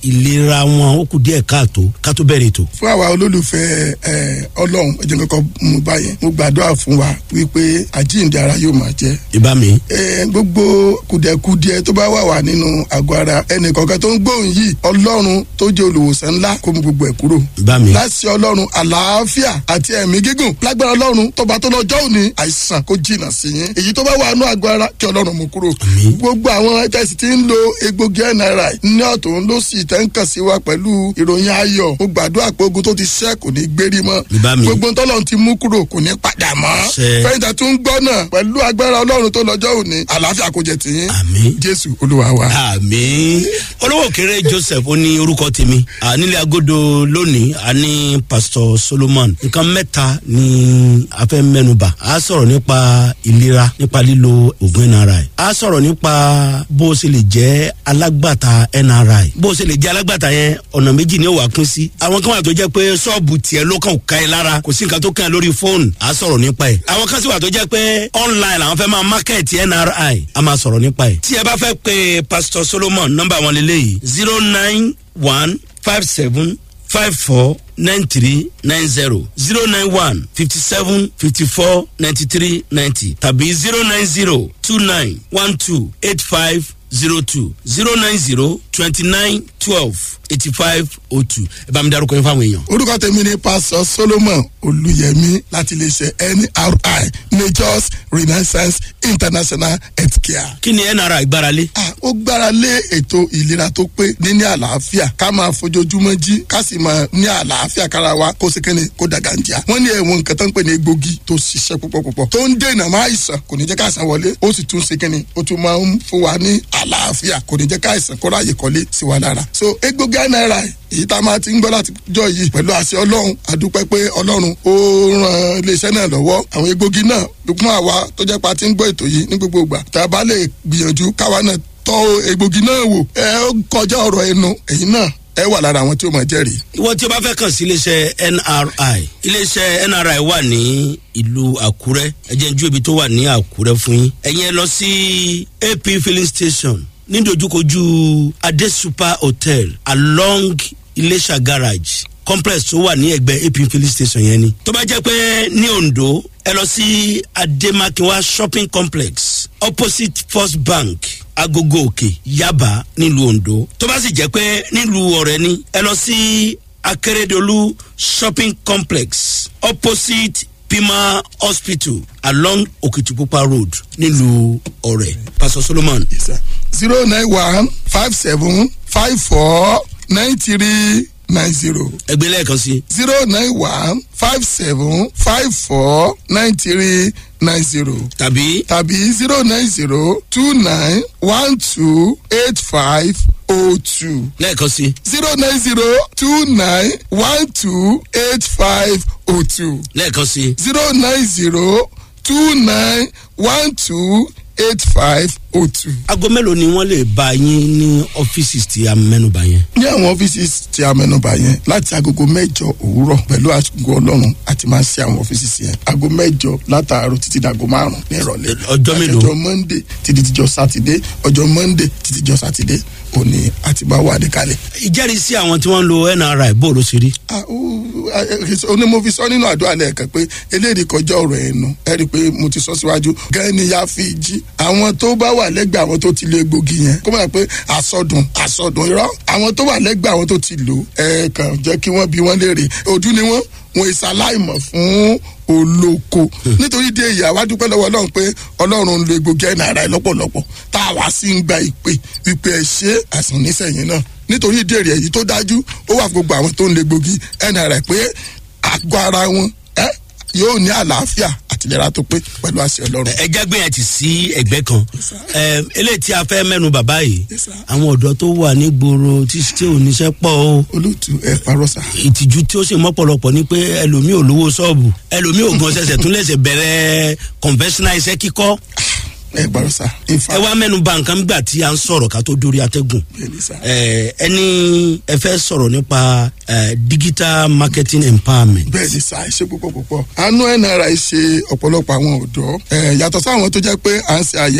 ìlera wọn ó kù díẹ̀ káàtó ká tó bẹ̀rẹ̀ ètò. fún àwa olólùfẹ́ ẹ ọlọ́run ẹ jẹ́ kọ́kọ́ mú báyẹn mo gbàdúrà fún wa wípé àjíǹde ara yóò máa jẹ́ ìbá mi. ẹ gbogbo kùdẹ̀kùdẹ tó bá wà wà nínú àgọ́ ara ẹnìkọ̀ọ̀kan tó ń gbóhùn yìí ọlọ́run tó jẹ́ olùwòsàn ńlá kó mú gbogbo ẹ̀ kúrò. ìbá mi. láti ọlọ́run àlàáfíà àti ẹ̀mí gígùn lágbára ọlọ́run tọba tó lọ́jọ́ òní àìsàn kó jìnnà sí yín èyí tó bá wà nínú àgọ́ ara kí ọlọ́run mú kúrò. gbogbo àwọn tẹ̀sí tí ń lo egbògi nri ní ọ̀tún ló sì tẹ́ ń kàn sí wa pẹ̀lú ìròyìn ayọ̀ mo gbàdúrà pé ogun tó ti ṣẹ́ kò ní gbérí mọ́ ìbá mi. gbogbo ntọ́lọ́run ti mú kúrò kò ní padà mọ́ Ṣe. fẹ́yìntà tún gbọ́ náà pẹ̀lú agbára ọlọ́run tó lọ́jọ́ òní àlàáfíà kò jẹ tìyín àmì. jésù olúwa wa. àmì olówó kéré joseph ó ní orúkọ tèmi À, nílé agodo lónìí a ní pastor solomon nǹkan mẹ́ta ni a fẹ́ mẹ́nuba a sọ̀rọ̀ nípa ìlera nípa lílo oògùn nri a sọ̀rọ̀ nípa bó o ṣe lè jẹ́ alágbàtà nri bó o ṣe lè jẹ́ alágbàtà yẹn ọ̀nà méjì ni ó wà pín sí àwọn kan wà tó jẹ́ pé ṣọ́ọ̀bù tiẹ̀ ló kàn ká ẹ lára kò sí nǹkan tó kàn ẹ́ lórí fóònù a sọ̀rọ̀ nípa ẹ̀ àwọn kan sì wà tó jẹ́ pé online làwọn fẹ́ máa market nri a máa sọ̀rọ̀ nípa ẹ̀ tí ẹ bá fẹ́ pe pastor solomon nọ́mbà wọn lélẹ́yìí zero nine one five seven five four nine three nine zero zero nine one fifty seven fifty four ninety three ninety tàbí zero nine zero two nine one two eight five zero two zero nine zero twenty nine twelve eighty five oh two ẹ bá mi darúkọ yín fáwọn èèyàn. orúkọ tèmi ni pásọ solomon olùyẹmí láti iléeṣẹ nri majors renaissance international healthcare. kí ni nra ìgbáralé. Ah, ó gbára lé ètò ìlera tó pé níní àlàáfíà ká máa fojoojúmọ́ jí ká sì máa ní àlàáfíà kára wa kó sekene kó dàgàǹjà. wọ́n ní ẹ̀wọ̀n nǹkan tó ń pè ní egbògi tó ṣiṣẹ́ púpọ̀ púpọ̀ tó ń dènà máa àìsàn kò ní jẹ́ ká àìsàn wọlé ó sì tún sekene ó tún máa ń fún wa ní àlàáfíà kò ní jẹ́ ká àìsàn kó ráàyè kọ́lé sí wa lára. so egbògi náírà èyí tá a máa ti ń gbọ́ láti jọ yìí pẹ̀lú àṣẹ ọlọ́run àdúpẹ́ pé ọlọ́run ó ran iléeṣẹ́ náà lọ́wọ́ àwọn egbògi náà fún àwa tó jẹ́ pa ti ń gbọ́ ètò yìí ní gbogbo ìgbà tá a bá lè gbìyànjú káwa náà tọ́ egbògi náà wò ẹ ó kọjá ọ̀rọ̀ ẹnu ẹ̀yin náà ẹ wà lára àwọn tí ó máa jẹ́rìí. ìwọ tí o bá fẹ́ kàn sí iléeṣẹ́ nri iléeṣẹ́ nri wà ní ìlú àkúrẹ́ ẹ jẹ́ n jú ibi tó wà ní àkúrẹ́ fún yín ẹ̀yin ẹ lọ sí ap filling station nídojúkojú adé super hotel along iléṣà garage complex tó wà ní ẹgbẹ́ ap filling station yẹn ni tó bá jẹ́ pé ní ondo ẹ lọ sí ademakinwa shopping complex opposite first bank agogo òkè yaba nílùú ondo tó bá sì jẹ́ pé nílùú ọ̀rẹ́ ni ẹ lọ sí akérèdọ́lù shopping complex opposite pima hospital along okitipupa road nílùú ọ̀rẹ́ pastor solomon zero nine one five seven five four nine three nine zero ẹgbẹ́ lẹ́ẹ̀kan sí zero nine one five seven five four nine three nine zero tàbí tàbí zero nine zero two nine one two eight five oh two lẹ́ẹ̀kan sí zero nine zero two nine one two eight five oh two lẹ́ẹ̀kan sí zero nine zero two nine one two eight five oh two. aago mélòó ni wọ́n lè bá yín ní ọ́fíìsì tí a mẹ́nuba yẹn. ní àwọn ọ́fíìsì tí a mẹ́nuba yẹn láti agogo mẹ́jọ òwúrọ̀ pẹ̀lú àgọ́ ọlọ́run àti máa ń ṣe àwọn ọ́fíìsì yẹn ago mẹ́jọ látàárọ̀ títí dàgọ́ márùn-ún ní ìrọ̀lẹ́. Ọjọ́ mélòó? ọjọ́ monday títí dijọ́ sátidé ọjọ́ monday títí dijọ́ sátidé òní àti bá wà níkàlẹ̀. ìjẹ́rìísí àwọn tí wọ́n ń lo nri bó ló ṣe rí. Ah, ó- ah, eh, ó ní mo fi sọ nínú àdúrà lẹ́ẹ̀kan pé eléyìí kọjá ọ̀rọ̀ ẹnu ẹ rí i pé mo ti sọ síwájú gan ni ya fi jí àwọn tó bá wà lẹ́gbẹ̀ẹ́ àwọn tó ti lo egbògi yẹn kó máa pé àsọdùn àsọdùn irọ́ àwọn tó wà lẹ́gbẹ̀ẹ́ àwọn tó ti lò ẹ kàn jẹ́ kí wọ́n bí wọ́n léèrè ojú ni wọ́n wọn ìsàláìmọ̀ fún olóko nítorí dé ìyá wa dúpẹ́ lọ́wọ́ ọlọ́run pé ọlọ́run ń lo egbògi ẹ̀ náírà lọ́pọ̀lọpọ̀ tá a wá sí ń gba ìpè ìpè ẹ̀ ṣe àsùn nísẹ̀yìn náà nítorí ìdí èrè èyí tó dájú ó wà fún gbogbo àwọn tó ń lo egbògi ẹ̀ náírà pé àgọ́ ara wọn ẹ yóò ní àlàáfíà àtìlera tó pé pẹ̀lú àṣẹ ọlọ́run. ẹ jẹ́ gbìyànjú ti sí ẹgbẹ́ kan Ẹ, eléyìí tí a fẹ́ mẹ́nu bàbá yìí Yes, sir. àwọn ọ̀dọ́ tó wà nígboro tí tí ò níṣẹ́ pọ̀ o olóòtú ẹ parọ́ sá. ìtìjú tí ó sì mọ́pọ̀lọpọ̀ ni pé ẹlòmíì ò lówó ṣọ́ọ̀bù ẹlòmíì ò gan ṣẹ̀ṣẹ̀ tún lẹ̀ṣẹ̀ bẹ̀rẹ̀ conventional iṣẹ́ kíkọ́ ẹ parọ́ sá. ẹ wá mẹ́nu ba nǹkan gbà tí a ń sọ̀rọ̀ ká tó dórí atẹ́gùn bẹ́ẹ̀ni sá. Ẹ, ẹni ẹ fẹ́ sọ̀rọ̀ nípa ẹ, digital marketing empowerment bẹ́ẹ̀ni sá ẹ ṣe púpọ̀ púpọ̀. àánú nri ṣe ọ̀pọ̀lọpọ̀ àwọn ọ̀dọ́ ẹ yàtọ̀ sáwọn tó jẹ́ pé à ń ṣe àyẹ̀wò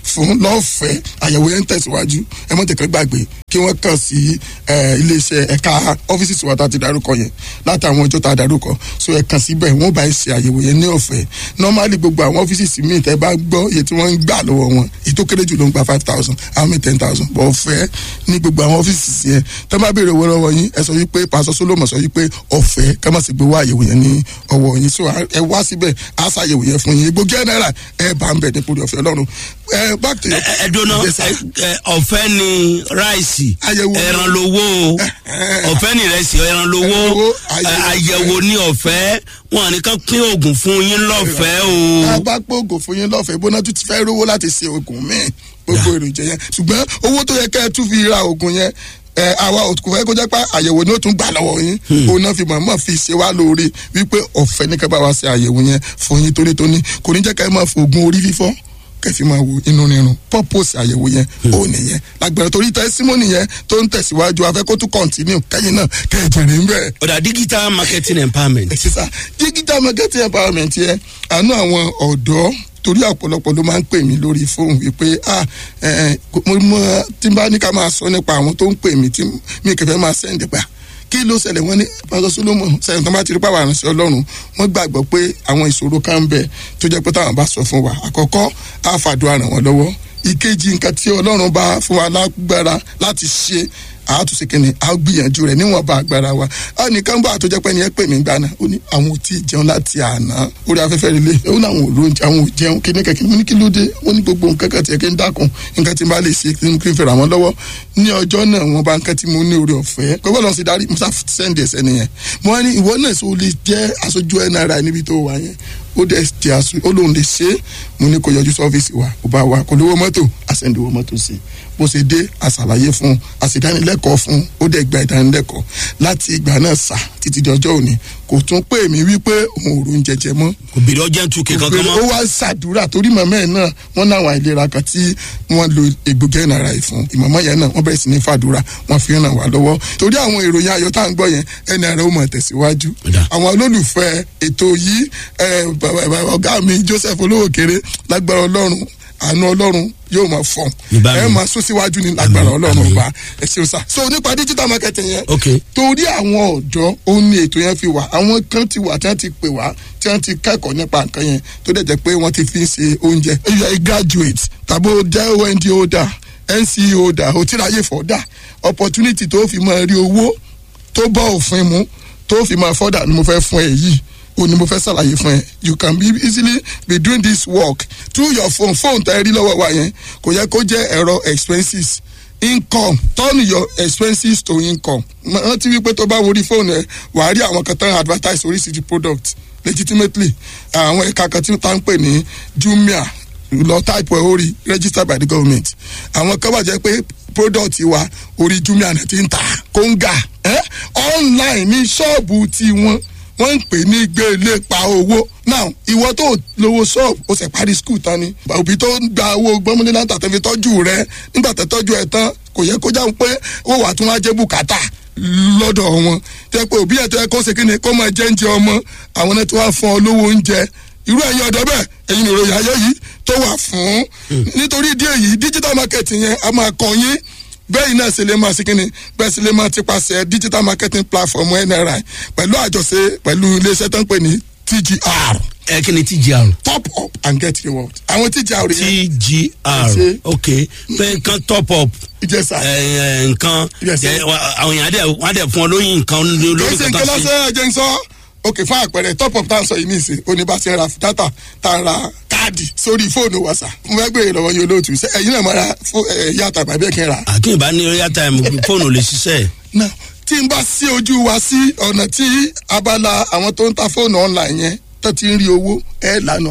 fún lọ́fẹ̀ẹ́ àyẹ̀wò yẹn ń tẹ̀síwájú ẹ mọ̀ tẹ̀kẹ́ gbàgbé kí wọ́n kàn sí eh, iléeṣẹ́ ẹ̀ka ọ́fíìsì tiwa tá a ti darúkọ yẹn látàwọn ọjọ́ tá a darúkọ so ẹ kàn síbẹ̀ wọ́n bá ẹ ṣe àyẹ̀wò yẹn ní ọ̀fẹ́ normally gbogbo àwọn ọ́fíìsì míì tẹ́ bá gbọ́ iye tí wọ́n ń gbà lọ́wọ́ wọn èyí tó kéré jù ló ń gba five thousand àwọn mi ten thousand bọ̀ ọ̀fẹ́ ní gbogbo àwọn ọ́fíìsì yẹn tẹ́ bá béèrè owó lọ́wọ́ yín ẹ sọ wípé pásọ solomon sọ wípé ọ̀fẹ́ ká má sì gbé wá àyẹ̀wò yẹn ní ọwọ́ yín so ẹ wá síbẹ̀ á ṣàyẹ̀wò yẹn fún yín gbogbo náírà ẹ bá ń bẹ̀ nípò ọ̀fẹ́ ọlọ́run ẹ back to your ẹ ẹ dúná Yes, sir. ẹ, ẹ, ọ̀fẹ́ ni ráìsì Àyẹ̀wò. ẹran lowó o ọ̀fẹ́ ni ìrẹsì ẹran lowó Ẹran lowó, ẹ, àyẹ̀wò. àyẹ̀wò ní ọ̀fẹ́ wọn nìkan pín oògùn fún yín lọ́fẹ̀ẹ́ tá a o. bá pògò fún yín lọ́fẹ̀ẹ́ bóná tún ti fẹ́ rówó láti ṣe oògùn míì gbogbo èròjà yẹn ṣùgbọ́n owó tó yẹ kẹ́ ẹ tún fi ra oògùn yẹn ẹ àwa kò fẹ́ kó jẹ́ pé àyẹ̀wò ni ó tún gbà lọ́wọ́ yín òun náà fi mọ̀ọ́mọ̀ fi ṣe wá lóore wípé ọ̀fẹ́ ní ká bá wa ṣe àyẹ̀wò yẹn fún yín tónítóní kò ní jẹ́ ká ẹ máa fi oògùn orí fífọ́ kẹfì máa wo inú rírun purpose àyẹ̀wò yẹn ó nìyẹn lágbára torí tẹsímọ́nì yẹn tó ń tẹ̀síwájú afẹ́ kó tún continue kẹ́yìn náà kẹ́ẹ̀jẹ̀rẹ̀ ń bẹ̀rẹ̀ ọ̀dà digital marketing empowerment sísá digital marketing empowerment yẹn àánú àwọn ọ̀dọ́ torí ọ̀pọ̀lọpọ̀ ló máa ń pè mí lórí fóònù wípé ah ẹ ẹ mo mọ tí n bá ní ká máa sọ nípa àwọn tó ń pè mí tí mi kẹfẹ́ máa sẹ́ǹdì pa kí ló ṣẹlẹ̀ wọ́n ní pásọ solomon sẹ́yìn tó bá ti rí pàwọn àrùnsẹ́ ọlọ́run wọ́n gbàgbọ́ pé àwọn ìṣòro kan ń bẹ tó jẹ́ pé táwọn bá sọ fún wa àkọ́kọ́ á fàdúrà ràn wọ́n lọ́wọ́ ìkejì nǹkan tí ọlọ́run bá fún wa lágbára láti ṣe àátúnṣe kìnìún a gbìyànjú rẹ níwọn bá agbára wa a nìkan bá àtọjọ pé ẹnìyẹn pè mí gbaná ó ní àwọn ò tí ì jẹun láti àná orí afẹ́fẹ́ rẹ lé ó ní àwọn ò lóúnjẹ àwọn ò jẹun kí ní kẹ̀kẹ́ mo ní kí ló dé ó ní gbogbo nǹkan kan tiẹ̀ kí n dákun nǹkan tí n bá lè ṣe kí n kí n fẹ́ràn àwọn lọ́wọ́ ní ọjọ́ náà wọn bá nǹkan tí mo ní orí ọ̀fẹ́ pé bọ́ọ̀lù ọ̀sìn darí musa sẹ́ndì ẹ̀sẹ̀ nìyẹn mo wá ní ìwọ náà sọ lè jẹ́ aṣojú nri níbi tó wà yẹn ó dẹ̀ ti aṣọ ó lóun lè ṣe é mo ní kó yọjú sọ́fíìsì wa kó bá wa kó lówó mọ́tò àṣẹ̀ǹdìwó mọ́tò sí i bó ṣe dé àṣàlàyé fún un àṣìdánilẹ́kọ̀ọ́ fún un ó dẹ̀ gba ìdánilẹ́kọ̀ọ́ láti ìgbà náà sà títí di ọjọ́ òní kò tún pè mí wípé òun ò rún jẹjẹ mọ́ kò bèrè ọjà tún kí kankan ó mọ́. wá ṣàdúrà torí màmá ẹ̀ náà wọ́n náà àwọn àìlera kan tí wọ́n lo egbògi ẹ̀nàrà yìí fún ìmọ̀mọ́ yẹn náà wọ́n bẹ̀rẹ̀ sí ní fàdúrà wọ́n fi ràn wá lọ́wọ́ torí àwọn ìròyìn ayọ̀ tá à ń gbọ́ yẹn ẹ̀nàrà ó mọ̀ tẹ̀síwájú Ó dà. àwọn olólùfẹ́ ètò yìí ẹ̀, bàbá- bàbá ọ̀gá mi Joseph olówó kéré lágbára ọlọ́run àánú ọlọ́run yóò máa fọ̀n Ìbámu. ẹ máa sún síwájú ní lágbára Àmín, ọlọ́run àmín. ọba ẹ ṣeun sá so nípa digital marketing yẹn ok torí àwọn ọ̀dọ́ ó ní ètò yẹn fi wà àwọn kan ti wà tí wọ́n ti pè wá tí wọ́n ti kẹ́kọ̀ọ́ nípa nǹkan yẹn tó dẹ̀ jẹ́ pé wọ́n ti fi ń ṣe oúnjẹ. you are a graduate tàbí o jẹ́ ond holder nce holder o ti ráyè fọ́dà opportunity tó fi máa rí owó tó bọ́ òfin mu tó fi máa fọ́dà ni mo fẹ́ fún ẹ yìí o ni mo fẹ́ ṣàlàyé fún ẹ you can be easily be doing this work through your phone phone tẹ́ ẹ rí lọ́wọ́ wa yẹn kò yẹ kó jẹ́ ẹ̀rọ expenses income turn your expenses to income rántí wípé tó bá worí fóònù ẹ wàá rí àwọn kan tán advertise oríṣiríṣi product legitimately àwọn ẹ̀ka kan tí wọ́n ń pè ní jumia lọ type ẹ̀ orí registered by the government àwọn kan wà jẹ́ pé product wa orí jumia náà ti ń tà kóńgà eh? online ní ṣọ́ọ̀bù tiwọn wọ́n ń pè ní gbélé pa owó now ìwọ tó lówó ṣọ́ọ̀bù ó sì parí skul tán ni òbí tó ń gba owó gbọ́mọdé láǹtà tó fi tọ́jú rẹ nígbà tó tọ́jú ẹ tán kò yẹ kó jáwé pé ó wà tún wá jẹ́ bùkátà lọ́dọ̀ wọn tẹ́ pé òbí ẹ̀ tó yẹ kó ṣe kí ni kó máa jẹ́ oúnjẹ ọmọ àwọn náà tí wọ́n á fún ọ lówó oúnjẹ irú ẹ̀yin ọ̀dọ́ bẹ́ẹ̀ ẹ̀yin ìròyìn ayé yìí tó wà fún nítorí ìdí èyí digital marketing yẹn a máa kọ́ yín bẹ́ẹ̀ náà ṣe lè máa ṣe kínni bẹ́ẹ̀ ṣe lè máa ti paṣẹ digital marketing platform nri pẹ̀lú àjọṣe pẹ̀lú iléeṣẹ́ tó ń pè ní tgr ẹ kí ni tgr. top up and get reward àwọn tgr yẹn tgr Ṣe. ok pé nǹkan top up ìjẹsà ẹ, ẹ, nǹkan Yes, sir. ẹ, wa- àwọn èèyàn á dẹ̀ wọ́n á dẹ̀ fún ọ lóyún nǹkan kì í lórí ṣe nǹkan kankan sí. lọ́sẹ̀ ẹ̀jẹ̀ ń sọ ok fún àpẹẹrẹ top up tá à ń sọ yìí nìsín oníbàṣẹ ra data tá à ń ra káàdì sórí fóònù wa sà mo fẹ́ gbèrè lọ́wọ́ yín olóòtú ṣe ẹ̀yin náà máa ra fó- ẹ̀, yàtọ̀ àbábẹ́ kí n ra àkínbá ní royal time fóònù lè ṣiṣẹ́ náà tí n bá sí ojú wa sí ọ̀nà tí abala àwọn tó ń ta fóònù online yẹn tó ti ń rí owó ẹ̀ lànà.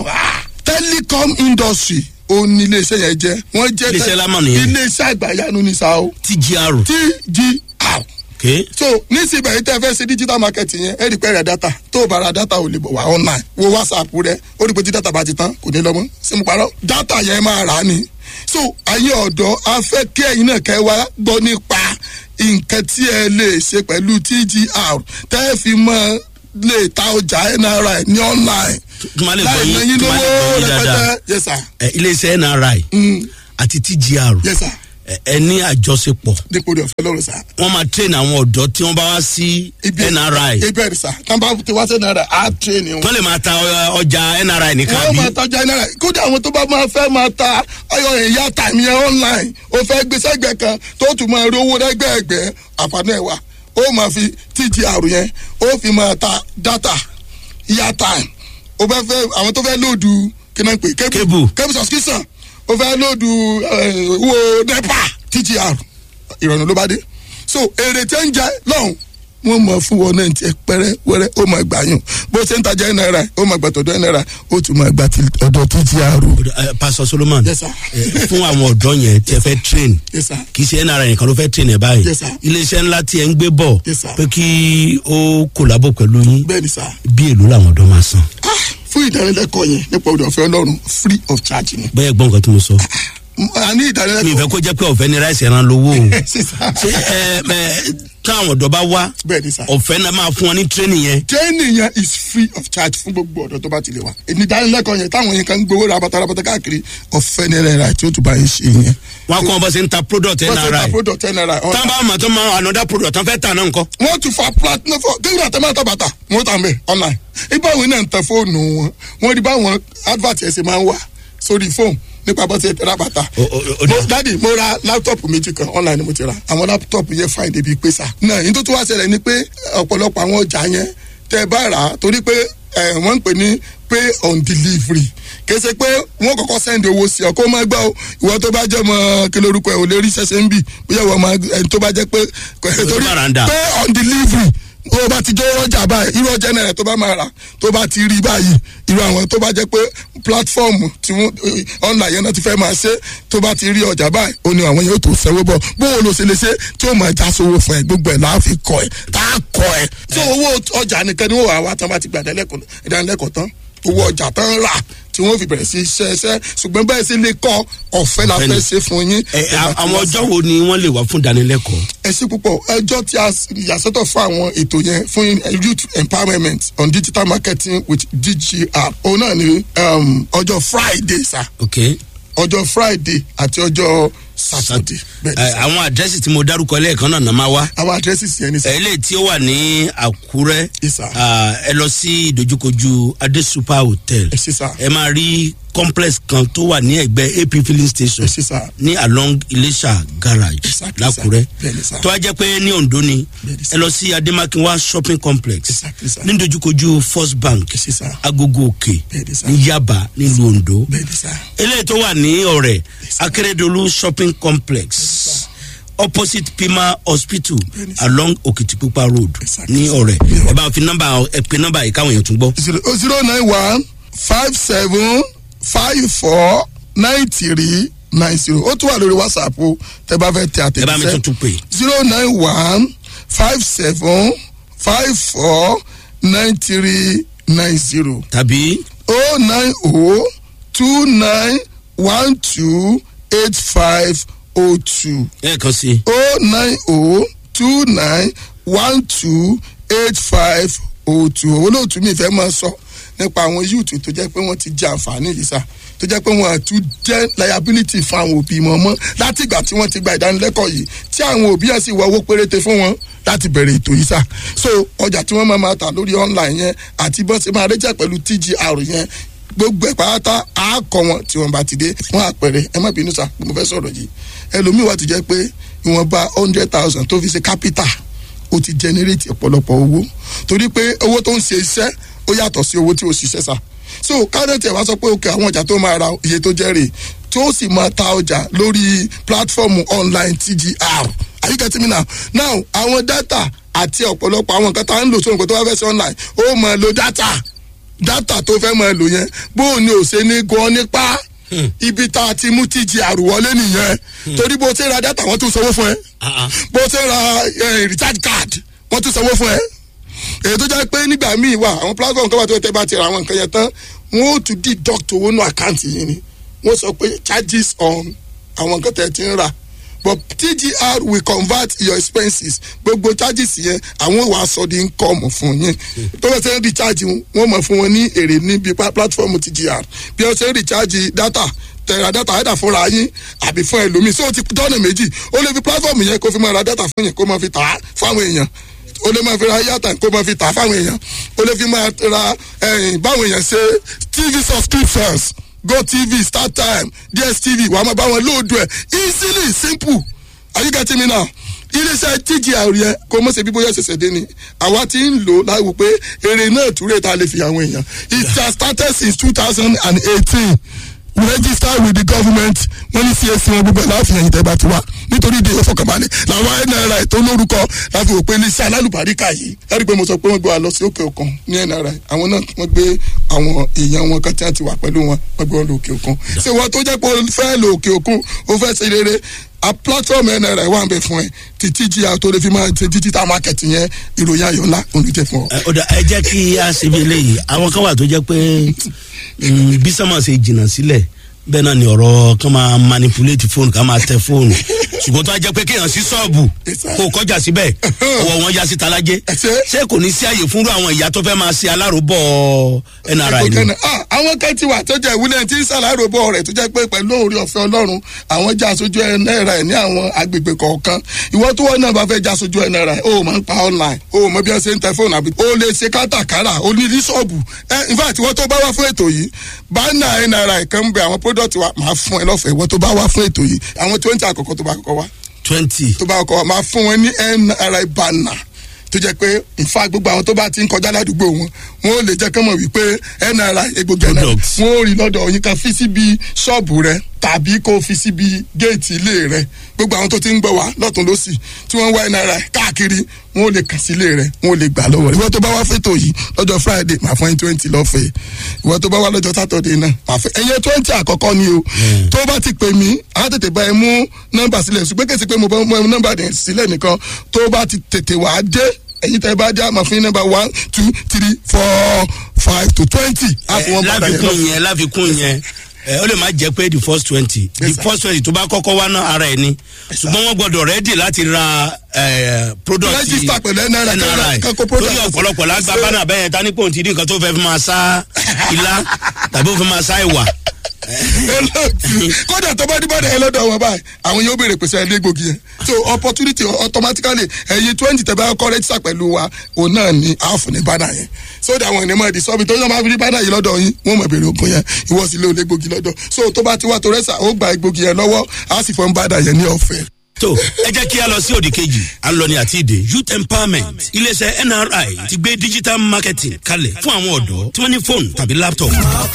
telecom industry ó ní iléeṣẹ́ yẹn jẹ́ wọ́n jẹ́ Iléeṣẹ́ lámà nìyẹn. iléeṣẹ́ àgbàyanu ní sa o tgr tgr ok so nísìnyí yìí tẹ́ fẹ́ ṣe digital marketing yẹn ẹ rí pé rẹ̀ data tó o bá ra data ò lè bọ̀ wá online wo whatsapp rẹ ó rí pé tí data bá ti tán kò ní lọ́mọ́ sí mo parọ́ data yẹn máa rà á ni so ayé ọ̀dọ́ a fẹ́ kí ẹ̀yin náà kẹ́ wá gbọ́ nípa nǹkan tí ẹ lè ṣe pẹ̀lú tgr tẹ́ ẹ fi mọ́ lè ta ọjà nri ní online kí n má lè gbọ́ láì yín ná yín kí n má lè gbọ́ lówó yín dáadáa rẹpẹtẹ yes sir ẹ, iléeṣẹ́ nri àti tgr yes sir ẹ- ẹ ní àjọṣepọ̀ dípò rẹ̀ ọ̀fẹ́ lọ́rùn sá. wọ́n máa train àwọn ọ̀dọ́ tí wọ́n bá wá sí nri ibẹ̀ rẹ̀ sá tàbá ti wá sí náírà á tírẹ̀nì wọn. wọ́n lè máa ta ọ- ọjà nri nìkan wọ́n bí máa tajà náírà kódà àwọn tó bá máa fẹ́ máa ta ọyọ ìyá tàmí yẹn online ó fẹ́ gbé sẹ́gbẹ̀ẹ́ kan tó tún máa rówó lẹ́gbẹ̀ẹ́gbẹ́ àǹfààní ẹ̀ wá ó máa fi tgr yẹn ó fi máa ta data ìyá time ó fẹ́ fẹ́ àwọn tó fẹ́ lóòdù kí náà ń pè Cable. cable subscription ó fẹ́ lóòdù eh, owó nepa tgr ìrọ̀rùn ló bá dé so èrè tẹ́ ń jẹ lọ́hùn wọ́n mọ̀ fún wọn náà tiẹ̀ pẹ́rẹ́ wẹ́rẹ́ ó máa gbà yùn bó ṣe ń tajà ẹ̀ náírà ó máa gbà tọ̀dọ̀ ẹ̀ náírà ó tún máa gbà ti ọ̀dọ̀ tgr. Ẹ, pastor solomon Yes, sir. ẹ, fún àwọn ọ̀dọ́ yẹn tí ẹ fẹ́ train Yes, sir. kì í ṣe nri nìkan ló fẹ́ train ẹ báyìí Yes, sir. iléeṣẹ́ ńlá tí ẹ ń gbé bọ̀ Yes, sir. pé kí ó kòlábò pẹ̀lú yín bẹ́ẹ̀ ni sá bí èlò làwọn ọ̀dọ́ máa san Ah, fún ìdánilẹ́kọ̀ọ́ yẹn nípa òde ọ̀fẹ́ ọlọ́run free of charge ni. bẹ́ẹ̀ gbọ́n nǹkan tí mo sọ a ní mi ìdánilẹ́kọ̀ọ́ ìfẹ́ kó jẹ́ pé ọ̀fẹ́ ni ráìsì ẹran lówó o sísá ṣé ẹ ẹ táwọn ọ̀dọ́ bá wá bẹ́ẹ̀ ni sá. ọ̀fẹ́ náà máa fún wọn ní tírénì yẹn training yẹn is free of charge fún gbogbo ọ̀dọ́ tó bá ti lè wá. ìdánilẹ́kọ̀ọ́ yẹn táwọn yẹn kan ń gbowó rabata rabata káàkiri ọ̀fẹ́ ní náírà tí ó tún bá yín ṣe yẹn. wọn kọ́ wọn bọ́ sí ń ta product wọ́n ti ta nri product ten naira. táwọn bá mọ̀ tó máa another product tán fẹ́ tà náà nǹkan wọ́n ti fa platinum fọ kéwìrì àtẹ̀mọ́ àtàbàtà wọ́n tà mẹ́ online. ibà wọn náà ń tẹ fóònù wọn wọ́n rí báwọn advert ẹ̀ ṣe máa ń wà sórí fóònù nípa bó ṣe tẹ ra bàtà. O- o- o- mo dadi mo ra láptọ̀pù méjì kan online ni mo ti ra àwọn láptọ̀pù yẹn fine débi pé sá. náà yín tó tún wá ṣẹlẹ̀ ni pé ọ̀pọ̀lọpọ̀ àwọn ọjà yẹn tẹ bá rà á torí pé ẹ, wọ́n ń pè ní pay on delivery kèsè pé wọ́n kọ́kọ́ send owó sí ọ kó má gbọ́ o ìwọ tó bá jẹ́ mọ kí lórúkọ ẹ̀ ò lè rí ṣẹṣẹ ń bì bóyá ìwọ máa ẹni tó bá jẹ́ pé torí bá rà ń dà. pay on delivery tó bá ti jẹ́ ọjà báyìí irú ọjà náírà tó bá máa rà tó bá ti rí báyìí irú àwọn tó bá jẹ́ pé platform tí wọ́n online yẹn náà ti fẹ́ máa ṣe tó bá ti rí ọjà báyìí ó ní àwọn yẹn ó tó sẹ́wọ́ bọ̀ bóun ló ṣe lè ṣe tí ó máa já sówó fún ẹ gbogbo ẹ̀ láàfin kọ ẹ tá a kọ ẹ. tí owó ọjà nìkan ni wọ́n wà wá tán bá ti gbà ìdánilẹ́kọ̀ọ́ tán owó ọjà tán rà tí wọ́n fi bẹ̀rẹ̀ sí iṣẹ́ iṣẹ́ ṣùgbọ́n bẹ́ẹ̀ sì lè kọ́ ọ̀fẹ́ la Ọ̀fẹ́ ni. fẹ́ ṣe fún yín. ẹ a- àwọn ọjọ́ wo ni wọ́n lè wá fún ìdánilẹ́kọ̀ọ́ ẹ ṣe púpọ̀ ẹjọ́ tí a s- yàsọ́tọ̀ fún àwọn ètò yẹn fún youth empowerment on digital marketing with dgr òun náà ni um, ọjọ́ friday sa ok ọjọ́ friday àti ọjọ́ saturday bẹ́ẹ̀ ni ẹ, sà. àwọn àdírẹ́sì tí mo dárúkọ lẹ́ẹ̀kan náà náà máa wá àwọn addresses yẹn ni sà. eléyìí tí ó wà ní àkúrẹ́ Yes, sir. ah, ẹ lọ sí ìdojúkojú adé super hotel ẹ ṣe sà ẹ máa rí complex kan tó wà ní ẹgbẹ́ ap filling station ẹ ṣe sà. ní along iléṣà garage Exactly, lákúrẹ́ sir. Bẹ́ẹ̀ni, sir. tó wá jẹ́ pé ní ondo ni Bẹ́ẹ̀ni, sir. ẹ lọ sí ademakinwa shopping complex Exactly, sir. ní ìdojúkojú first bank ẹ ṣe sà. agogo òkè Bẹ́ẹ̀ni, sir. ní yaba nílùú ondo bẹ́ẹ̀ ni sà. eléyìí tó wà ní ọ̀rẹ́ akérèdọ́lù shopping complex opposite pima hospital Bẹ́ẹ̀ni, sir. along okitipupa road Exactly, ní sir. ọ̀rẹ́ Yeah. ẹ bá fi nọ́mbà ẹ pe nọ́mbà yìí káwọn èèyàn tún gbọ́. zero zero nine one five seven five four nine three nine zero ó tún wà lórí whatsapp o tẹ bá fẹ́ tẹ ẹ bá mi àtẹ̀jíṣẹ́ tuntun pè zero nine one five seven five four nine three nine zero tàbí oh nine oh two nine one two eight five oh two ẹ̀ẹ̀kan sí oh nine oh two nine one two eight five oh two olóòtú mi fẹ́ máa sọ nípa àwọn yúùtù tó jẹ́ pé wọ́n ti jẹ àǹfààní yìí sá tó jẹ́ pé wọ́n àtún jẹ́ liability fún àwọn òbí wọn mọ́ láti ìgbà tí wọ́n ti gba ìdánilẹ́kọ̀ọ́ yìí tí àwọn òbí yẹn sì wọ owó péréte fún wọn láti bẹ̀rẹ̀ ètò yìí sá so ọjà tí wọ́n máa máa tà lórí online yẹn àti bọ́n ṣe máa rẹ́jà pẹ̀lú tgr yẹn gbogbo ẹ̀ pátá á kọ wọn tí wọn bá ti dé wọn àpẹẹrẹ ẹ má bínú sá mo fẹ́ sọ̀rọ̀ yìí ẹlòmíì wà tó jẹ́ pé ìwọ̀nba hundred thousand tó fi ṣe capital ó ti generate ọ̀pọ̀lọpọ̀ owó torí pé owó tó ń ṣe iṣẹ́ ó yàtọ̀ sí owó tí ó ṣiṣẹ́ sá so kárẹ́tì ẹ̀ wá sọ pé òkè àwọn ọjà tó máa ra iye tó jẹ́ rè tó sì máa ta ọjà lórí platform online tgr are you getting me now now àwọn data àti ọ̀pọ̀lọpọ̀ àwọn nǹkan tá à ń lò sóhun nǹkan tó wá fẹ́ sí online ó máa lo data data tó fẹ́ máa lò yẹn bóun ni ò ṣe ní gan nípa ibi tá a ti mú tgr wọlé nìyẹn torí bó ṣe ra data wọ́n tún sanwó fún ẹ Ah, ah. bó ṣe ra eh, recharge card wọ́n tún sanwó fún ẹ èyí tó jẹ́ pé nígbà míì wà àwọn platform kan wà tó tẹ́ bá ti ra àwọn nǹkan yẹn tán wọ́n ó tún deduct owó nù àkáǹtì yìí ni wọ́n sọ pé charges on àwọn nǹkan tẹ̀ ti ń rà but tgr will convert your expenses gbogbo charges yẹn àwọn wà sọ di income fún yín tó bá ṣe ń recharge wọn wọ́n mọ̀ fún wọn ní èrè níbi pa- platform tgr bí wọ́n ṣe ń recharge data tẹ̀ra dátà ẹ̀dà fúnra yín àbí fún ẹlòmíì so ti dọ́nà méjì ó lè fi platform yẹn kó fi máa ra dátà fún yẹn kó máa fi tà á fáwọn èèyàn o lè máa fi ra yàtà kó máa fi tà fáwọn èèyàn o lè fi máa ra ẹyìn báwọn èèyàn ṣe tv subscriptions gotv startime dstv wàá máa bá wọn lóòdù ẹ easily simple are you getting me now iléeṣẹ́ tgr yẹn kó mọ̀ ṣe bí bóyá ṣẹ̀ṣẹ̀ dé ni àwa ti ń lò láwù pé èrè náà túrè tá a lè fi àwọn èèyàn it has started since two thousand and eighteen we register with the government wọ́n ní csc wọn gbogbo ẹ̀ láàfin ẹ̀yìn tẹ́gbà tiwa nítorí ìdí ìfọkànbalẹ̀ làwọn nri tó lórúkọ láfi òpin iléeṣẹ́ alálùbáríkà yìí láti pé mo sọ pé wọ́n gbé wa lọ sí òkè òkun ní nri àwọn náà wọ́n gbé àwọn èèyàn wọn kan tí wọ́n ti wà pẹ̀lú wọn wọ́n gbé wọn lọ òkè òkun ṣé wọ́n tó jẹ́ pé o fẹ́ lọ òkè òkun o fẹ́ ṣe rere a platform nri wà ń bẹ fún ẹ títí jí a tó lè fi máa ṣe digital market yẹn ìròyìn ayọ̀ ńlá olùjẹ fún ọ. ẹ ọ̀dà ẹ jẹ́ kí a ṣe bí eléyìí àwọn kan wà tó jẹ́ pé mm, bí sọ́mọ̀ ṣe jìnnà sílẹ̀ bẹ́ẹ̀ náà ni ọ̀rọ̀ kan máa manipulate fóònù ká máa tẹ fóònù ṣùgbọ́n tó a jẹ́ pé kéèyàn sí ṣọ́ọ̀bù kó kọjá síbẹ̀ ọwọ́ wọn ya sí talájé ṣé kò ní sí àyè fúnrú àwọn ìyá tó fẹ́ máa ṣe aláròbọ̀ nri ni. Ìkọ̀kẹ́ náà, ah, àwọn kan ti wà tó jẹ́ ìwúlẹ̀ tí ń ṣàláròbọ̀ rẹ̀ tó jẹ́ pé pẹ̀lú orí ọ̀fẹ́ ọlọ́run àwọn já aṣojú náírà ẹ̀ ní àwọn agbègbè kọ̀ọ̀kan ìwọ tó wọ́n náà bá fẹ́ já aṣojú ẹ̀ náírà ẹ̀ o máa ń pa online o mọ bí wọ́n ṣe ń tẹ fóònù àbí o lè ṣe kátàkárà o ní ní ṣọ́ọ̀bù ẹ in fact ìwọ tó bá wá fún ètò yìí bánà ẹ̀ náírà ẹ̀ kan ń bẹ àwọn product wa máa fún ẹ lọ́fẹ̀ẹ́ ìwọ tó bá wá fún ètò yìí àwọn twenty àkọ́kọ́ tó bá kọ́kọ́ wá twenty tó bá kọ́kọ́ wá máa fún wọn ní nri banner tó jẹ́ pé nfa gbogbo àwọn tó bá ti ń kọjá ládùúgbò wọn wọn ò lè jẹ́ kán mọ̀ wípé nri egbògi náà Products. wọn ò rí lọ́dọ̀ yín kan fi síbi ṣọ́ọ̀bù rẹ tàbí kó fi síbi géètì ilé rẹ gbogbo àwọn tó ti ń gbọ́ wá lọ́tún lọ́sì tí wọ́n ń wá nri káàkiri wọn ò lè kàn sí ilé rẹ wọn ò lè gbà lọ́wọ́ rẹ ìwọ tó bá wá fẹ́tò yìí lọ́jọ́ friday máa fún yín twenty lọ́fẹ̀ẹ́ ìwọ tó bá wá lọ́jọ́ saturday náà máa fẹ́ ẹ̀yẹ twenty àkọ́kọ́ ni o tó bá ti pè mí á tètè bá ẹ mú nọ́mbà sílẹ̀ ṣùgbọ́n kèsì pé mo bá mú nọ́mbà dẹ̀ sílẹ̀ nìkan tó bá ti tètè wá dé ẹ̀yin tẹ́ bá dé àmọ́ fún yín nọ́mbà one two three four five to twenty á fún wọn padà yẹn lọ. láfikún yẹn láfikún yẹn ẹ ó lè má jẹ pé the first twenty the Yes, sir. first twenty tó bá kọ́kọ́ wá náà ara ẹ̀ ni ṣùgbọ́n wọ́n gbọ́dọ̀ rẹ́dì láti ra ẹ, product Register pẹ̀lú NRI, NRI. kan kó product. torí ọ̀pọ̀lọpọ̀ lágbá bánà bẹ́yẹn ta ní pòun ti rí nǹkan tó fẹ́ fi máa sá ilá tàbí ó fi máa sá ìwà olóòtú kódà tó bá dìbò ẹ lọ́dọ̀ wọn báyìí àwọn yóò béèrè pèsè ẹlẹ́ gbòógì yẹn so opportunity automatically ẹ̀yin twenty tẹ̀ bá kọ́ rẹ́jísà pẹ̀lú wa òun náà ni àáfù ní bánà yẹn so that àwọn ènìyàn máa di sọ́bi tó yàn máa fi rí bánà yìí lọ́dọ̀ yín wọ́n mọ̀ béèrè ogun yẹn ìwọ sì lé olè gbòógì lọ́dọ̀ so tó bá ti wá tó rẹ́sà ó gba egbògi yẹn lọ́wọ́ á sì fọ́n bánà yẹn ní ọ̀fẹ́. tó ẹ jẹ́ kí a lọ sí òdì kejì à ń lọ ní àti ìdè youth empowerment iléeṣẹ́ nri ti gbé digital marketing kalẹ̀ fún àwọn ọ̀dọ́ tí wọ́n ní fóònù tàbí laptop.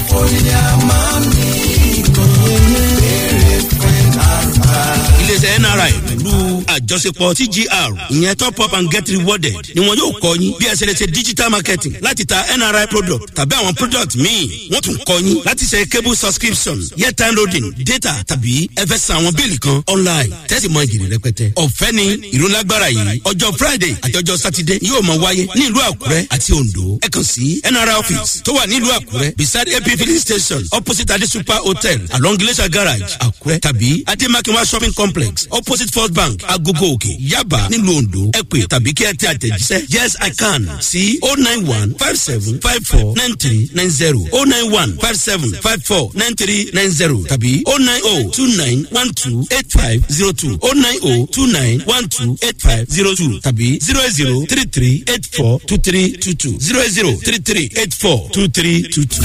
iléeṣẹ́ nri pẹ̀lú àjọṣepọ̀ tgr ìyẹn top up and get rewarded ni wọn yóò kọ́ yín bí ẹ ṣe lè ṣe digital marketing láti ta nri product tàbí àwọn product míì wọ́n tún kọ́ yín láti ṣe cable subscription airtime loading data tàbí ẹ fẹ́ san àwọn bíìlì kan online tẹ́sí mọ ìjìnlẹ̀ rẹpẹtẹ. ọ̀fẹ́ ni ìrólágbára yìí ọjọ́ friday àti ọjọ́ saturday yóò máa wáyé ní ìlú àkúrẹ́ àti ondo ẹ kàn sí nri office tó wà nílùú àkúrẹ́ beside ap filling station opposite ade super hotel along glacier garage àkúrẹ́ tàbí ademakinwa shopping complex opposite first bank agogo òkè yaba nílùú ondo ẹ pè tàbí kí ẹ tẹ àtẹ̀jíṣẹ́ yes i can sí o nine one five seven five four nine three nine zero o nine one five seven five four nine three nine zero tàbí o nine o two nine one two eight five zero two o nine o two nine one two eight five zero two tàbí zero zero three three eight four two three two two zero zero three three eight four two three two two.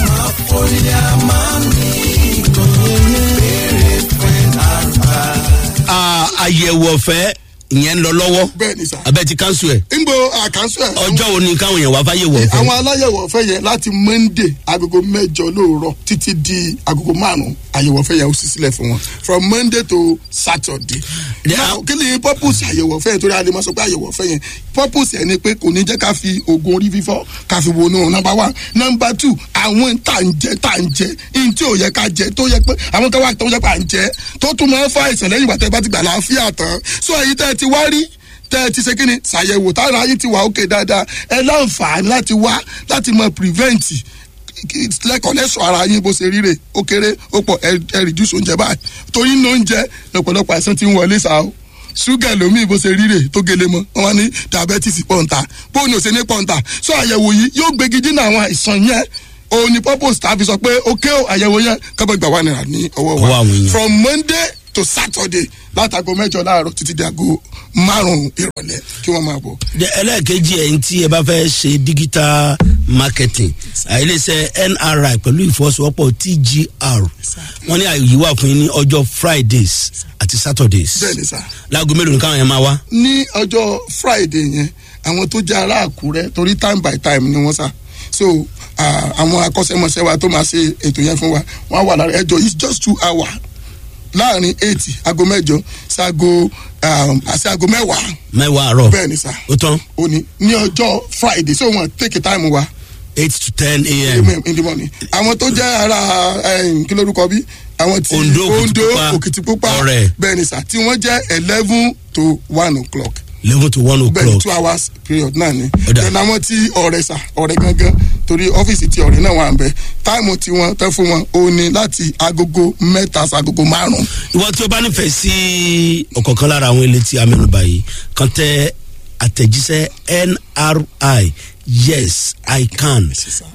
Ah, àyẹ̀wò ọ̀fẹ́ ìyẹn ń lọ lọ́wọ́ bẹ́ẹ̀ ni sà. abẹ́ ti kánṣu ẹ̀ nbo àkànṣe ẹ̀. ọjọ́ wo ni káwọn èèyàn wá fáyẹ̀wò ọ̀fẹ́. àwọn aláyẹ̀wò ọ̀fẹ́ yẹn láti monday agogo mẹ́jọ lóòrọ̀ títí di agogo márùn-ún àyẹ̀wò ọ̀fẹ́ yẹn ó sì sílẹ̀ fún wọn from monday to saturday. Yeah. now kí ni purpose àyẹ̀wò ọ̀fẹ́ yẹn torí a lè máa sọ pé àyẹ̀wò ọ̀fẹ́ yẹn purpose yẹn ni pé kò ní jẹ́ ká fi oògùn orí fífọ́ ká fi wọnú number one number two àwọn tá ń jẹ tá ń jẹ ihun tí ò yẹ ká jẹ tó yẹ pé àwọn kan wà tó yẹ pé à ń jẹ tó tún máa ń fa àìsàn lẹ́yìn ìgbà tẹ́ bá ti gbà láàfíà tán so èyí tẹ́ ẹ ti wá rí tẹ́ ẹ ti ṣe kí ni ṣàyẹ̀wò tára ayé ti wà òkè dáadáa ẹ láǹfààní láti wá láti mọ prevent lẹ́kọ̀ọ́ lẹ́sọ̀ ara yín bó ṣe ríre ó kéré ó pọ̀ ẹ ẹ reduce oúnjẹ báyìí torí ní oúnjẹ lọ́pọ̀lọpọ̀ àìsàn ti ń wọlé sáà o ṣúgà lómi bó ṣe ríre tó gele mọ́ wọn wá ní diabetes pọ̀ǹta bóun ni ò ṣe ní pọ̀ǹta so àyẹ̀wò yìí yóò gbégi dínà àwọn àìsàn yẹn òun ni purpose tá a fi sọ pé ok o àyẹ̀wò yẹn kábọ̀ gbà wà náírà ní ọwọ́ Ọwọ́ àwọn wa èèyàn. from monday to saturday látago mẹ́jọ láàárọ̀ títí di aago márùn-ún ìrọ̀lẹ́ kí wọ́n máa bọ̀. Jẹ́ ẹlẹ́ẹ̀kejì ẹ̀ ń tí ẹ bá fẹ́ ṣe digital marketing àìlèṣẹ́ nri pẹ̀lú ìfọwọ́sowọ́pọ̀ tgr wọ́n ní àyè wà fún yín ní ọjọ́ fridays àti saturdays bẹ́ẹ̀ ni sá. láago mélòó ni káwọn yẹn máa wá. ní ọjọ́ friday yẹn àwọn tó jẹ́ ará àkúrẹ́ torí time by time ni wọ́n sá so ah, àwọn akọ́ṣẹ́mọṣẹ́ wa tó máa ṣe ètò yẹn fún wa wọ́n á wà lára ẹjọ́ it's just two hours láàrin eight aago mẹ́jọ ṣaago àti aago mẹ́wàá mẹ́wàá àárọ̀ bẹ́ẹ̀ ni sá ó tán òní ní ọjọ́ friday so wọ́n take time wa eight to ten a.m. in the morning àwọn tó jẹ́ ara eh, kí lórúkọ bí àwọn tí Ondo, ondo Òkìtìpupa, òkìtìpupa Ọ̀rẹ́. bẹ́ẹ̀ ni sá tí wọ́n jẹ́ eleven to one o'clock eleven to one bẹ́ẹ̀ ni o'clock two hours period náà ni Ó dà. then àwọn tí ọ̀rẹ́ sà ọ̀rẹ́ gangan torí ọ́fíìsì tí ọ̀rẹ́ náà wà ń bẹ táìmù tí wọ́n tẹ́ fún wọn ó ní láti agogo mẹ́ta sí agogo márùn-ún ìwọ tí o bá nífẹ̀ẹ́ sí ọ̀kọ̀ọ̀kan lára àwọn ilé tí a mẹ́nuba yìí kan tẹ àtẹ̀jíṣẹ́ nri yes i can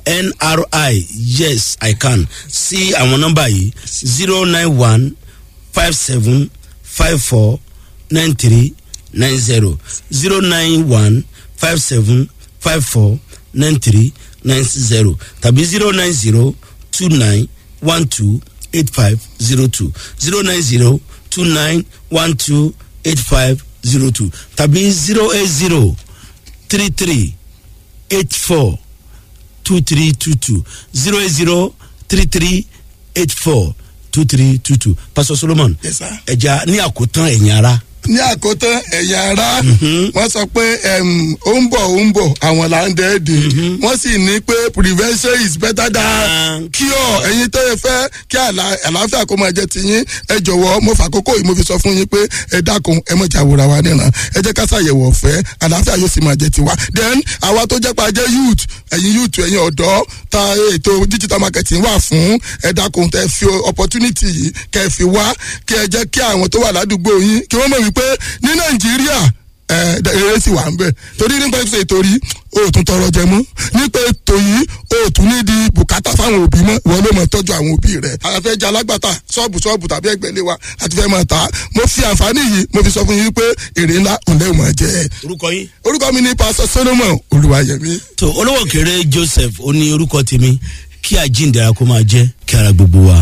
nri yes i can sí àwọn nọ́mbà yìí zero nine one five seven five four nine three nine zero zero nine one five seven five four nine three nine zero tàbí zero nine zero two nine one two eight five zero two zero nine zero two nine one two eight five zero two tàbí zero eight zero three three eight four two three two two zero eight zero three three eight four two three two two pastor solomon Yes, sir. ẹja ní àkótán ẹ̀yìn ara ní àkótán ẹ̀yà ara wọ́n sọ pé em, ó ń bọ̀ ó ń bọ̀ àwọn là ń dẹ́ẹ̀dẹ̀ wọ́n sì ní pé prevention is better than cure ẹ̀yin tó yẹ fẹ́ kí àlà- àlàáfíà kó máa jẹ ti yín ẹ jọ̀wọ́ mo fàkókò yìí mo fi sọ fún yín pé ẹ dákun ẹ mọ̀ jà wòra wa níran ẹ jẹ́ ká ṣàyẹ̀wò ọ̀fẹ́ àlàáfíà yóò sì máa jẹ tiwa then àwa tó jẹ́ pa jẹ́ youth ẹ̀yin youth ẹ̀yin ọ̀dọ́ ta ètò digital marketing wà fún ẹ dákun tẹ fi opportunity yìí kẹ fi wá kí ẹ jẹ́ kí àwọn tó wà ládùúgbò yín kí wọ́n mọ̀ wípé ní nàìjíríà ẹ eré sì wà ń bẹ torí nípa ètò ètò rí o ò tún tọrọ jẹ mọ nípa ètò yìí o ò tún ní di bùkátà fáwọn òbí mọ wọn ló mọ tọjú àwọn òbí rẹ àfẹ jẹ alágbàtà ṣọọbù ṣọọbù tàbí ẹgbẹlẹ wa àti fẹ máa ta mo fi àǹfààní yìí mo fi sọ fún yín pé èrè ńlá òun lẹ́wọ̀n máa jẹ orúkọ yín. orúkọ mi ní pásọ solomon olùwàyẹmí. tó olówó kéré joseph ó ní orúkọ tèmi kí àjíǹde ara kó máa jẹ́ kí ara gbogbo wa